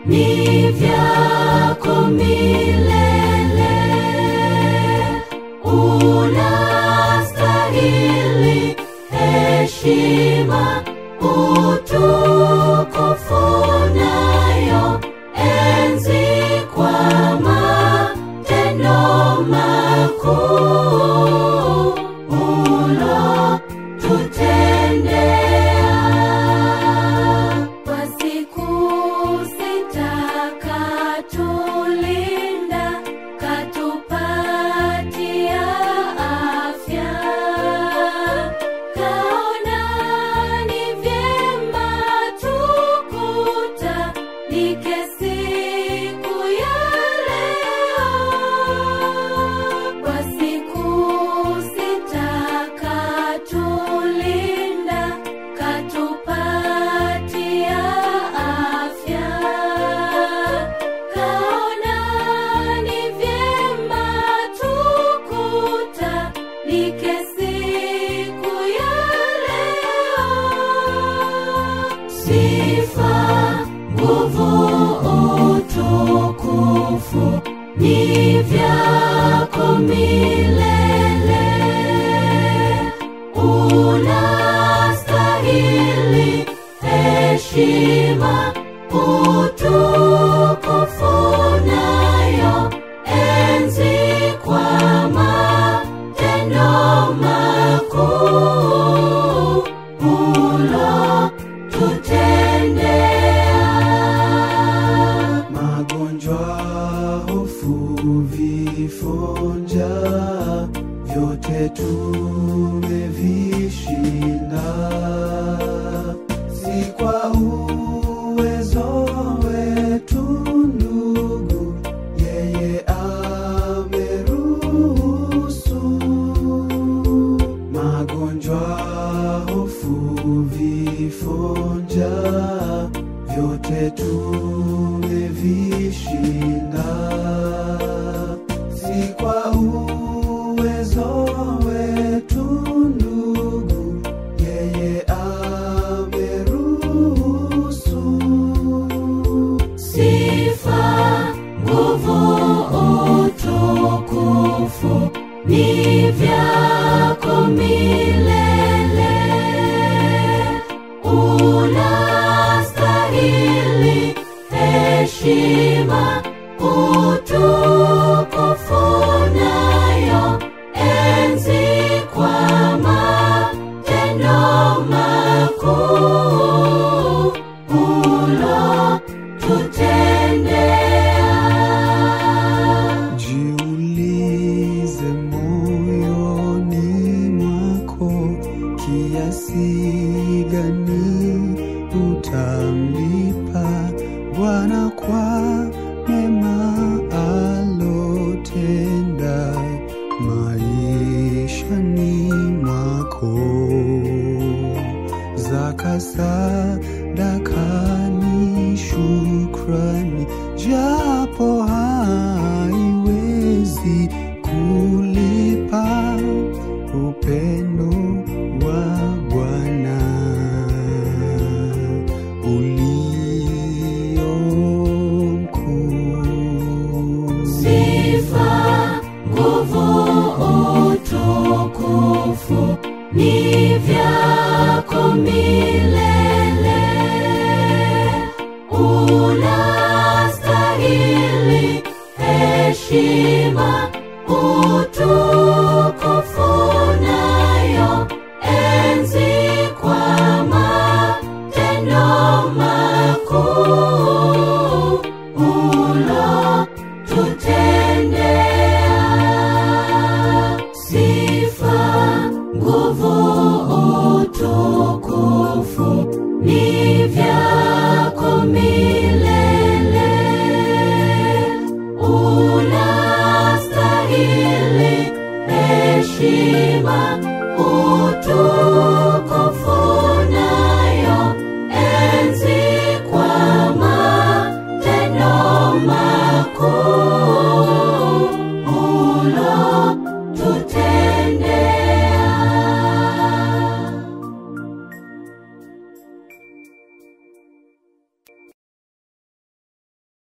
ni vyako milele. Unastahili heshima, utukufu nayo enzi kwa matendo makuu ulotutendea. Kwa siku sita katulinda, katupatia afya. Kaona ni vyema tukutanike siku ya leo. Kwa siku sita katulinda, katupatia afya. Kaona ni vyema tukutanike siku ya leo. Sifa, nguvu, utukufu ni vyako milele. Unastahili heshima, utukufu nayo enzi kwa matendo makuu ulotutendea. magonjwa, hofu, vifo, njaa, vyote tumevishinda, si kwa uwezo wetu ndugu, yeye ameruhusu magonjwa, hofu, vifo, njaa, vyote tumevishinda, si kwa uwezo wetu ndugu, yeye ameruhusu. Sifa, nguvu, utukufu ni vyako milele. Unastahili heshima, utukufu nayo enzi kwa matendo makuu ulotutendea. Jiulize moyoni mwako, kiasi gani utamlipa Bwana kwa mema alotenda maishani mwako. Zaka sadaka ni shukrani, japo haiwezi kulipa upendo wa Bwana ulio mkuu. Sifa, nguvu, utukufu ni vyako milele. Unastahili heshima, utukufu nayo enzi kwa matendo makuu ulotutendea. Sifa, nguvu, utukufu ni vyako milele. Unastahili heshima, utukufu